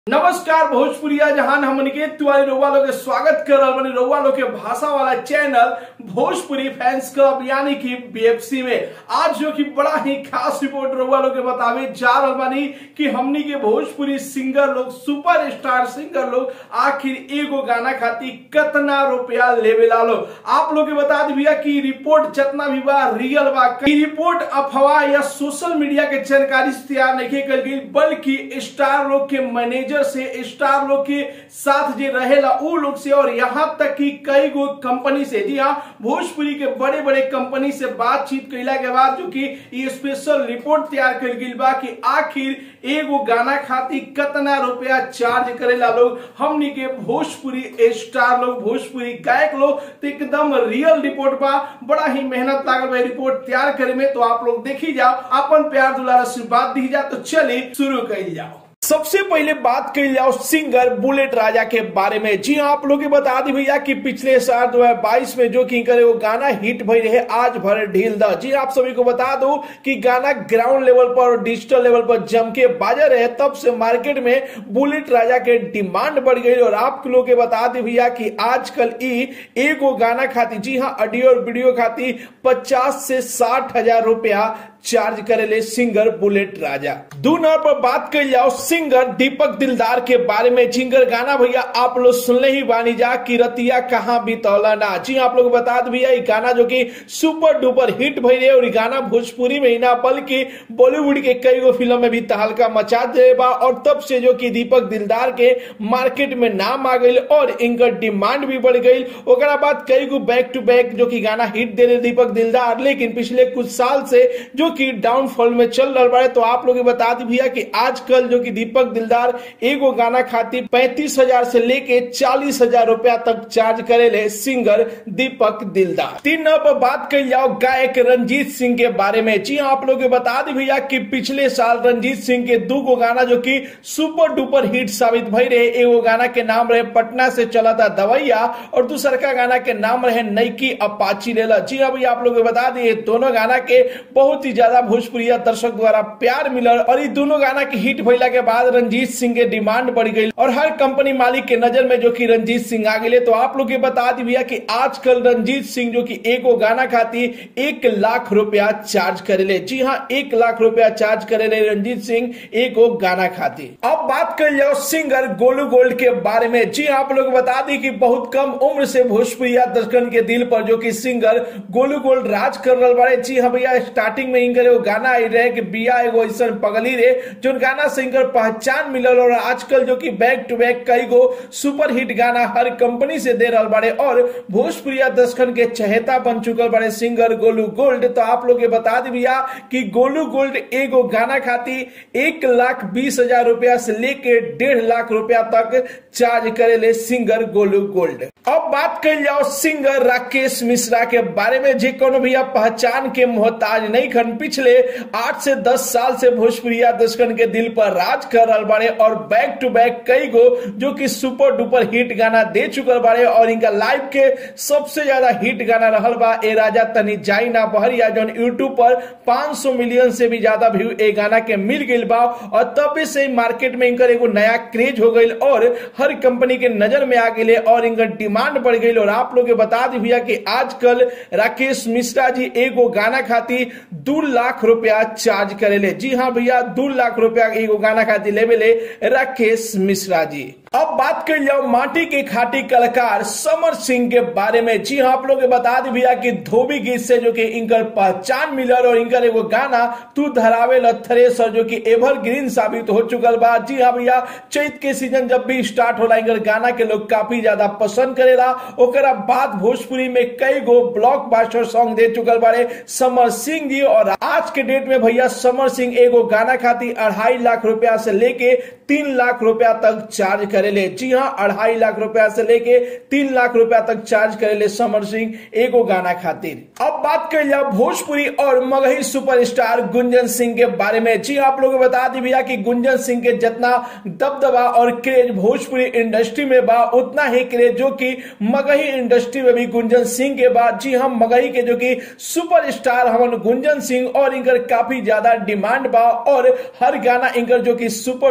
नमस्कार भोजपुरिया जहान हमन के तिवारी रउआ लोग के स्वागत कर रहल बानी रउआ लोग के भाषा वाला चैनल भोजपुरी फैंस क्लब यानी कि बीएफसी में आज जो कि बड़ा ही खास रिपोर्ट रउआ लोग के बतावे जा रहल बानी कि हमनी के भोजपुरी सिंगर लोग सुपर स्टार सिंगर लोग आखिर एगो गाना खातिर कितना रुपया लेवे ला लोग आप लोग के बता दी भैया कि रिपोर्ट जितना भी बा रियल बा ई रिपोर्ट अफवाह या सोशल मीडिया के जानकारी से तैयार नहीं कल गई बल्कि स्टार लोग के मैनेजर से स्टार लोग के साथ जे रहेला उ लोग से और यहाँ तक कि कई गो कंपनी से जी हाँ भोजपुरी के बड़े बड़े कंपनी से बातचीत कैला के बाद जो कि ये स्पेशल रिपोर्ट तैयार कर गई बा कि आखिर एगो गाना खातिर कितना रुपया चार्ज करेला लोग हमनी के भोजपुरी स्टार लोग भोजपुरी गायक लोग तो एकदम रियल रिपोर्ट बा बड़ा ही मेहनत लागल बा रिपोर्ट तैयार करे में तो आप लोग देखी जाओ अपन प्यार दुलार आशीर्वाद दी जा तो चलिए शुरू कर जाओ सबसे पहले बात कर जाओ सिंगर बुलेट राजा के बारे में जी हाँ आप लोग बता दी भैया कि पिछले साल 2022 में जो कि करे वो गाना हिट भई रहे आज भर ढील द जी आप सभी को बता दो कि गाना ग्राउंड लेवल पर और डिजिटल लेवल पर जम के बाजा रहे तब से मार्केट में बुलेट राजा के डिमांड बढ़ गई और आप लोग के बता दी भैया कि आजकल ई एगो गाना खाती जी हाँ ऑडियो और वीडियो खाती पचास से साठ हजार रुपया चार्ज करेले सिंगर बुलेट राजा दो नंबर पर बात कर जाओ सिंगर दीपक दिलदार के बारे में जिंगर गाना भैया आप लोग सुनले ही बानी जा कि रतिया कहाँ बीतौला ना जी आप लोग बता दे भैया ये गाना जो कि सुपर डुपर हिट भई रहे और ये गाना भोजपुरी में ही ना बल्कि बॉलीवुड के कई गो फिल्म में भी तहलका मचा दे बा और तब से जो कि दीपक दिलदार के मार्केट में नाम आ गई और इनकर डिमांड भी बढ़ गई ओकरा बाद कई गो बैक टू बैक जो कि गाना हिट दे रहे दीपक दिलदार लेकिन पिछले कुछ साल से जो कि डाउनफॉल में चल रहा है तो आप लोग बता दी भैया कि आजकल जो कि दीपक दिलदार एगो गाना खातिर पैंतीस हजार से लेके चालीस हजार रुपया तक चार्ज करेले सिंगर दीपक दिलदार तीन नंबर पर बात कर जाओ गायक रंजीत सिंह के बारे में जी हाँ आप लोग बता दी भैया कि पिछले साल रंजीत सिंह के दो गो गाना जो कि सुपर डुपर हिट साबित भई रहे एगो गाना के नाम रहे पटना से चला था दवैया और दूसर का गाना के नाम रहे नईकी अपाची लेला जी हाँ भैया आप लोग बता दिए दोनों गाना के बहुत ही ज्यादा भोजपुरिया दर्शक द्वारा प्यार मिलल और ये दोनों गाना के हिट भइला के बाद रंजीत सिंह के डिमांड बढ़ गई और हर कंपनी मालिक के नजर में जो कि रंजीत सिंह आ गए तो आप लोग के बता दी भैया कि आजकल रंजीत सिंह जो कि एगो गाना खातिर एक लाख रुपया चार्ज करेले जी हाँ एक लाख रुपया चार्ज करेले रंजीत सिंह एगो गाना खातिर अब बात कर जाओ सिंगर गोलू गोल्ड के बारे में जी हाँ आप लोग बता दी कि बहुत कम उम्र से भोजपुरिया दर्शकन के दिल पर जो कि सिंगर गोलू गोल्ड राज कर रहा बारे जी हाँ भैया स्टार्टिंग में इनकर एगो गाना आई रहे कि बिया एगो ऐसा पगली रे जो गाना सिंगर पहचान मिलल और आजकल जो कि बैक टू बैक कई गो सुपर हिट गाना हर कंपनी से दे रहा बारे और भोजपुरिया दर्शकन के चहेता बन चुकल बड़े सिंगर गोलू गोल्ड तो आप लोग बता दी भैया कि गोलू गोल्ड एगो गाना खातिर एक लाख बीस हजार रुपया से लेके डेढ़ लाख रुपया तक चार्ज करेले सिंगर गोलू गोल्ड अब बात कर जाओ सिंगर राकेश मिश्रा के बारे में जे कोनो भैया पहचान के मोहताज नहीं खन पिछले आठ से दस साल से भोजपुरिया दर्शकन के दिल पर राज कर रहा बारे और बैक टू बैक कई गो जो कि सुपर डुपर हिट गाना दे चुकल बारे और इनका लाइव के सबसे ज्यादा हिट गाना रहल बा ए राजा तनी जाई ना बहरिया जो यूट्यूब पर 500 मिलियन से भी ज्यादा व्यू ए गाना के मिल गई बा और तब से मार्केट में इनकर एगो नया क्रेज हो गई और हर कंपनी के नजर में आ गई और इनकर डिमांड बढ़ गई और आप लोग बता दी भैया कि आजकल राकेश मिश्रा जी एगो गाना खातिर दू लाख रुपया चार्ज करेले जी हाँ भैया दू लाख रुपया एगो गाना खातिर लेवे ले राकेश मिश्रा जी अब बात कर जाओ माटी के खाटी कलाकार समर सिंह के बारे में जी हाँ आप लोग बता दी भैया कि धोबी गीत से जो कि इनकर पहचान मिलल और इनकर एगो गाना तू धरावे थ्रेसर जो कि एवरग्रीन साबित हो चुकल बा जी हाँ भैया चैत के सीजन जब भी स्टार्ट होला इनकर गाना के लोग काफी ज्यादा पसंद करेला ओकरा बाद भोजपुरी में कई गो ब्लॉक बास्टर सॉन्ग दे चुकल बारे समर सिंह जी और आज के डेट में भैया समर सिंह एगो गाना खातिर अढ़ाई लाख रुपया से लेके तीन लाख रुपया तक चार्ज करेले जी हाँ अढ़ाई लाख रुपया से लेके तीन लाख रुपया तक चार्ज करेले समर सिंह एगो गाना खातिर अब बात कर जाओ भोजपुरी और मगही सुपरस्टार गुंजन सिंह के बारे में जी आप लोग बता दी भैया कि गुंजन सिंह के जितना दबदबा और क्रेज भोजपुरी इंडस्ट्री में बा उतना ही क्रेज जो कि मगही इंडस्ट्री में भी गुंजन सिंह के बाद जी हम मगही के जो कि सुपरस्टार हमन गुंजन सिंह और इनकर काफी ज्यादा डिमांड बा और हर गाना इनकर जो कि सुपर डुपर हिट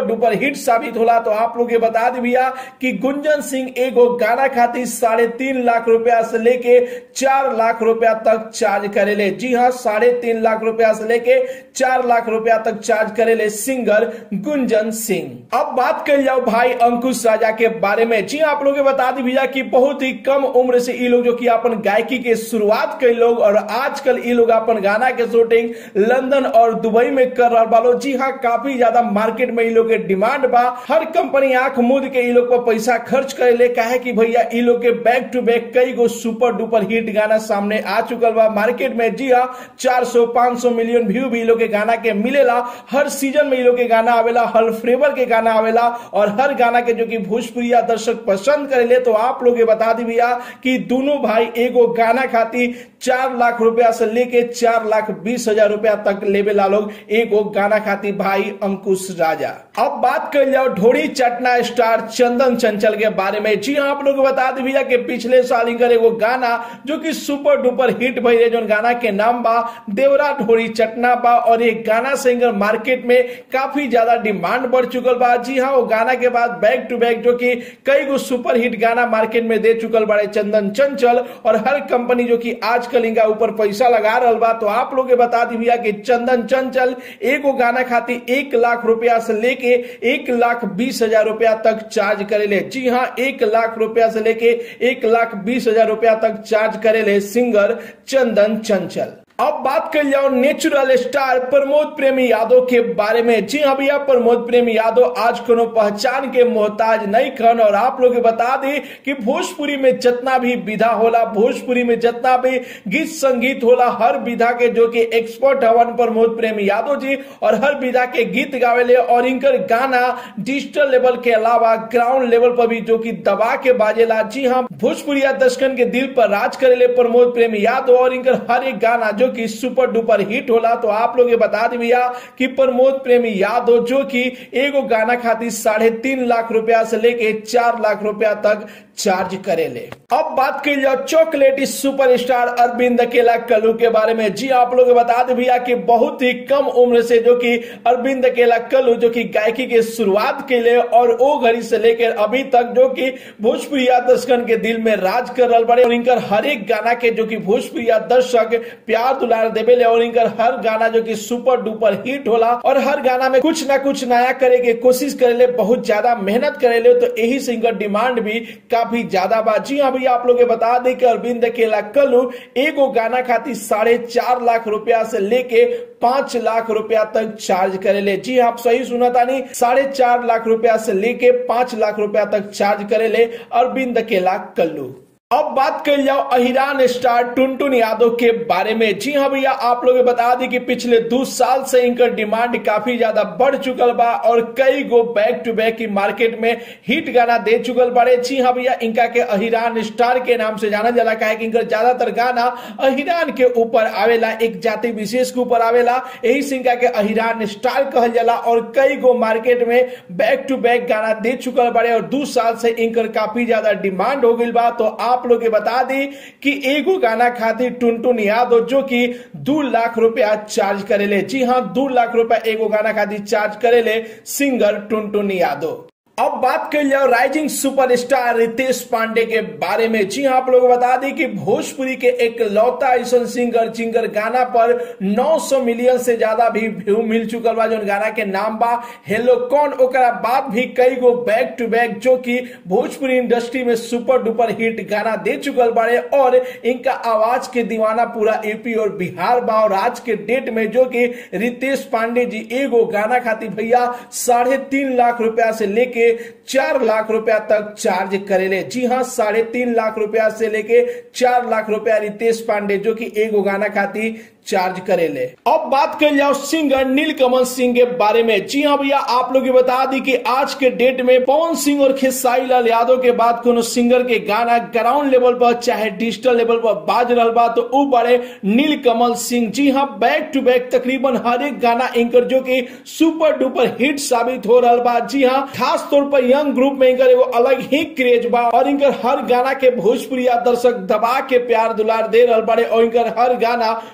हिट साबित होला तो आप लोग ये बता दी भैया कि गुंजन सिंह एगो गाना खातिर साढ़े तीन लाख रुपया से लेके चार लाख रुपया तक चार्ज करेले जी हाँ साढ़े तीन लाख रुपया से लेके चार लाख रुपया तक चार्ज करेले सिंगर गुंजन सिंह अब बात कर जाओ भाई अंकुश राजा के बारे में जी हाँ, आप लोग बता दी भैया कि बहुत ही कम उम्र से ये लोग जो कि अपन गायकी के शुरुआत कई लोग और आजकल ये लोग अपन गाना के शूटिंग लंदन और दुबई में कर रहा बालो जी हाँ काफी ज्यादा मार्केट में ये लोग के डिमांड बा हर कंपनी आंख मूद के ये लोग पर पैसा खर्च करे ले काहे कि भैया ये लोग के बैक टू बैक कई गो सुपर डुपर हिट गाना सामने आ चुकल बा मार्केट में जी हाँ चार सौ पांच सौ मिलियन व्यू भी ये लोग के गाना के मिलेला हर सीजन में ये लोग के गाना आवेला हर फ्लेवर के गाना आवेला और हर गाना के जो कि भोजपुरिया दर्शक पसंद करेले तो आप लोग ये बता दी भैया कि दोनों भाई एगो गाना खातिर चार लाख रुपया से लेके चार लाख बीस हजार रुपया तक लेवे ला लोग एगो गाना खातिर भाई अंकुश राजा अब बात कर जाओ ढोड़ी चटना स्टार चंदन चंचल के बारे में जी हाँ आप लोग बता दी भैया कि पिछले साल इनकर एगो गाना जो कि सुपर डुपर हिट भई रहे जो गाना के नाम बा देवरा ढोड़ी चटना बा और एक गाना सिंगर मार्केट में काफी ज्यादा डिमांड बढ़ चुकल बा जी हाँ वो गाना के बाद बैक टू बैक जो कि कई गो सुपर हिट गाना मार्केट में दे चुकल बड़े चंदन चंचल और हर कंपनी जो कि आजकल इनका ऊपर पैसा लगा रहा बा तो आप लोग बता दी भैया कि चंदन चंचल एगो गाना खातिर एक लाख रुपया से लेके एक लाख बीस हजार रुपया तक चार्ज करेले जी हाँ एक लाख रुपया से लेके एक लाख बीस हजार रुपया तक चार्ज करेले सिंगर चंदन चंचल अब बात कर जाओ नेचुरल स्टार प्रमोद प्रेमी यादव के बारे में जी हाँ भैया प्रमोद प्रेमी यादव आज कोनो पहचान के मोहताज नहीं खन और आप लोग बता दी कि भोजपुरी में जितना भी विधा होला भोजपुरी में जितना भी गीत संगीत होला हर विधा के जो कि एक्सपर्ट हवन प्रमोद प्रेमी यादव जी और हर विधा के गीत गावेले और इनकर गाना डिजिटल लेवल के अलावा ग्राउंड लेवल पर भी जो कि दबा के बाजेला जी हाँ भोजपुरिया दर्शकन के दिल पर राज करेले प्रमोद प्रेमी यादव और इनकर हर एक गाना जो कि सुपर डुपर हिट होला तो आप लोग ये बता दी भैया कि प्रमोद प्रेमी यादव जो कि एगो गाना खातिर साढ़े तीन लाख रुपया से लेके चार लाख रुपया तक चार्ज करेले अब बात कर जाओ चॉकलेटी सुपरस्टार अरविंद अकेला कल्लू के बारे में जी आप लोग बता दे भैया कि बहुत ही कम उम्र से जो कि अरविंद अकेला कल्लू जो कि गायकी के शुरुआत के लिए और वो घड़ी से लेकर अभी तक जो कि भोजपुरिया दर्शकन के दिल में राज कर रहा बड़े और इनकर हर एक गाना के जो कि भोजपुरिया दर्शक प्यार दुलार देवेले और इनकर हर गाना जो कि सुपर डुपर हिट होला और हर गाना में कुछ ना कुछ नया करे के कोशिश करेले बहुत ज्यादा मेहनत करेले तो यही से इनकर डिमांड भी काफी ज्यादा बा जी हाँ भैया आप लोग बता दें कि अरविंद अकेला कल्लू एगो गाना खातिर साढ़े चार लाख रुपया से लेके पांच लाख रुपया तक चार्ज करेले जी हाँ, आप सही सुना तानी साढ़े चार लाख रुपया से लेके पांच लाख रुपया तक चार्ज करेले अरविंद अकेला कल्लू अब बात कर जाओ अहिरान स्टार टुनटुन यादव के बारे में जी हाँ भैया आप लोग बता दी कि पिछले दो साल से इनका डिमांड काफी ज्यादा बढ़ चुकल बा और कई गो बैक टू बैक की मार्केट में हिट गाना दे चुकल बारे जी हाँ भैया इनका के अहिरान स्टार के नाम से जाना जाला का है कि इनका ज्यादातर गाना अहिरान के ऊपर आवेला एक जाति विशेष के ऊपर आवेला यही से इनका के अहिरान स्टार कहल जाला और कई गो मार्केट में बैक टू बैक गाना दे चुकल बारे और दो साल से इनकर काफी ज्यादा डिमांड हो गई बा तो आप आप लोग बता दी कि एगो गाना खातिर टुनटुन यादव जो कि दो लाख रुपया चार्ज करेले जी हाँ दो लाख रुपया एगो गाना खातिर चार्ज करेले सिंगर टुनटुन यादव अब बात कर जाओ राइजिंग सुपरस्टार रितेश पांडे के बारे में जी हाँ आप लोग बता दी कि भोजपुरी के एक लौता ऐसा सिंगर जिंगर गाना पर 900 मिलियन से ज्यादा भी व्यू मिल चुकल बा जो गाना के नाम बा हेलो कौन ओकरा बाद भी कई गो बैक टू बैक जो कि भोजपुरी इंडस्ट्री में सुपर डुपर हिट गाना दे चुकल बारे और इनका आवाज के दीवाना पूरा यूपी और बिहार बा और आज के डेट में जो कि रितेश पांडे जी एगो गाना खातिर भैया साढ़े तीन लाख रुपया से लेके चार लाख रुपया तक चार्ज करेले जी हाँ साढ़े तीन लाख रुपया से लेके चार लाख रुपया रितेश पांडे जो कि एगो गाना खातिर चार्ज करेले अब बात कर जाओ सिंगर नीलकमल सिंह के बारे में जी हाँ भैया आप लोग बता दी कि आज के डेट में पवन सिंह और खेसारी लाल यादव के बाद कोनो सिंगर के गाना ग्राउंड लेवल पर चाहे डिजिटल लेवल पर बाज रहा बा तो वो बड़े नीलकमल सिंह जी हाँ बैक टू बैक तकरीबन हर एक गाना इनकर जो कि सुपर डुपर हिट साबित हो रहा बा जी हाँ खास तौर पर यंग ग्रुप में इनकर एगो अलग ही क्रेज बा और इनकर हर गाना के भोजपुरिया दर्शक दबा के प्यार दुलार दे रहा बड़े और इनकर हर गाना जो कि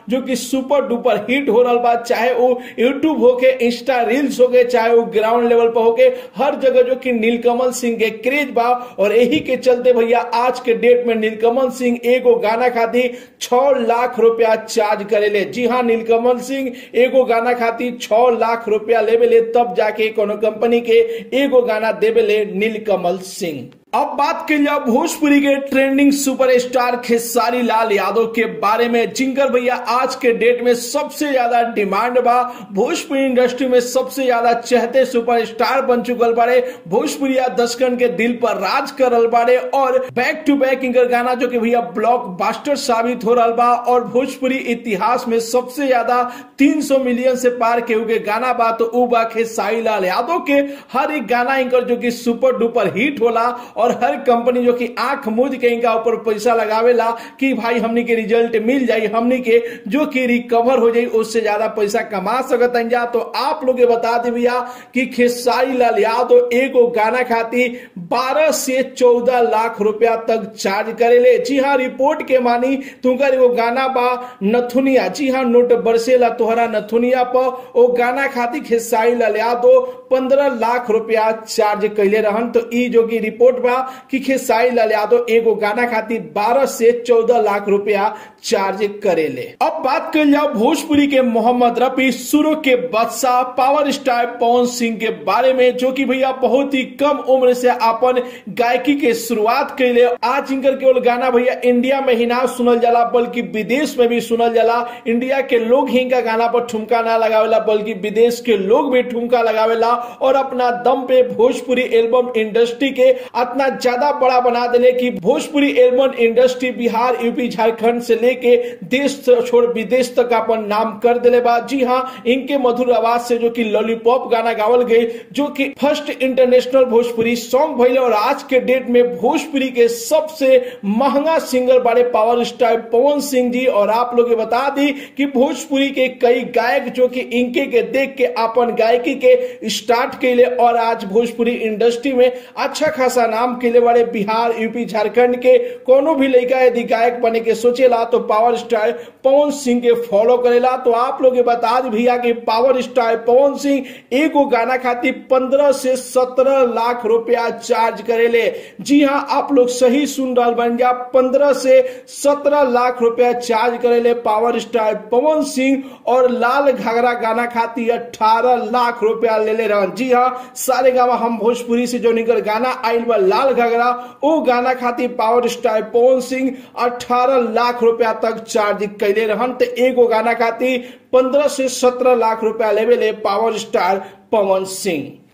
सुपर डुपर हिट हो रहा बा चाहे वो यूट्यूब होके इंस्टा रील्स हो गए चाहे वो ग्राउंड लेवल पर होके हर जगह जो कि नीलकमल सिंह के क्रेज बा और यही के चलते भैया आज के डेट में नीलकमल सिंह एगो गाना खातिर छह लाख रुपया चार्ज करेले जी हाँ नीलकमल सिंह एगो गाना खातिर छह लाख रुपया लेवे ले तब जाके कोनो कंपनी के एगो गाना देवे ले नीलकमल सिंह अब बात कर लिया भोजपुरी के ट्रेंडिंग सुपरस्टार खेसारी लाल यादव के बारे में जिंकर भैया आज के डेट में सबसे ज्यादा डिमांड बा भोजपुरी इंडस्ट्री में सबसे ज्यादा चहते सुपरस्टार बन चुकल बारे भोजपुरिया दशकन के दिल पर राज करल बारे और बैक टू बैक इनकर गाना जो कि भैया ब्लॉक बास्टर साबित हो रहा बा और भोजपुरी इतिहास में सबसे ज्यादा 300 मिलियन से पार के हुए गाना बा तो उ बा खेसारी लाल यादव के हर एक गाना इनकर जो कि सुपर डुपर हिट होला और हर कंपनी जो कि आंख मूंद के इनका ऊपर पैसा लगावेला कि भाई हमनी के रिजल्ट मिल जाई हमनी के जो कि रिकवर हो जाई उससे ज्यादा पैसा कमा सकत जा तो आप लोग ये बता दे भैया कि खेसारी लाल यादव एगो गाना खातिर 12 से 14 लाख रुपया तक चार्ज करेले जी हाँ रिपोर्ट के मानी तुमकर एगो गाना बा नथुनिया जी हाँ नोट बरसेला तोहरा नथुनिया पर ओ गाना खातिर खेसारी लाल यादव पंद्रह लाख रुपया चार्ज कैले रहन तो ई जो की रिपोर्ट बा कि खेसारी लाल यादव एगो गाना खातिर 12 से 14 लाख रुपया चार्ज करेले अब बात कर जाओ भोजपुरी के मोहम्मद रफी सुरो के बादशाह पावर स्टार पवन सिंह के बारे में जो कि भैया बहुत ही कम उम्र से अपन गायकी के शुरुआत कैले आज इनकर केवल गाना भैया इंडिया में ही ना सुनल जाला बल्कि विदेश में भी सुनल जाला इंडिया के लोग ही इनका गाना पर ठुमका ना लगावेला बल्कि विदेश के लोग भी ठुमका लगावेला और अपना दम पे भोजपुरी एल्बम इंडस्ट्री के इतना ज्यादा बड़ा बना देले कि Bhojpuri album industry Bihar UP Jharkhand से लेके देश छोड़ विदेश तक अपन नाम कर दिले बा जी हाँ इनके मधुर आवाज से जो कि लॉलीपॉप गाना गावल गए जो कि फर्स्ट इंटरनेशनल भोजपुरी सॉन्ग भैले और आज के डेट में भोजपुरी के सबसे महंगा सिंगर बड़े पावर स्टार पवन सिंह जी और आप लोग बता दी कि भोजपुरी के कई गायक जो कि इनके के देख के अपन गायकी के स्टार्ट के लिए और आज भोजपुरी इंडस्ट्री में अच्छा खासा नाम के लिए बड़े बिहार यूपी झारखंड के कोनो भी लड़का यदि गायक बने के सोचेला तो पावर स्टार पवन सिंह के फॉलो करेला तो आप लोग बता दी भैया कि पावर स्टार पवन सिंह एगो गाना खातिर पंद्रह से सत्रह लाख रुपया चार्ज करेले जी हाँ आप लोग सही सुन रहा बन जा पंद्रह से सत्रह लाख रुपया चार्ज करेले पावर स्टार पवन सिंह और लाल घाघरा गाना खातिर अठारह लाख रुपया ले ले रहा जी हाँ सारे गावा हम भोजपुरी से जो निकल गाना आयल बा लाल घाघरा वो गाना खातिर पावर स्टार पवन सिंह अठारह लाख रुपया तक चार्ज कैले रहन तो एगो गाना खातिर पंद्रह से सत्रह लाख रुपया लेवे ले पावर स्टार पवन सिंह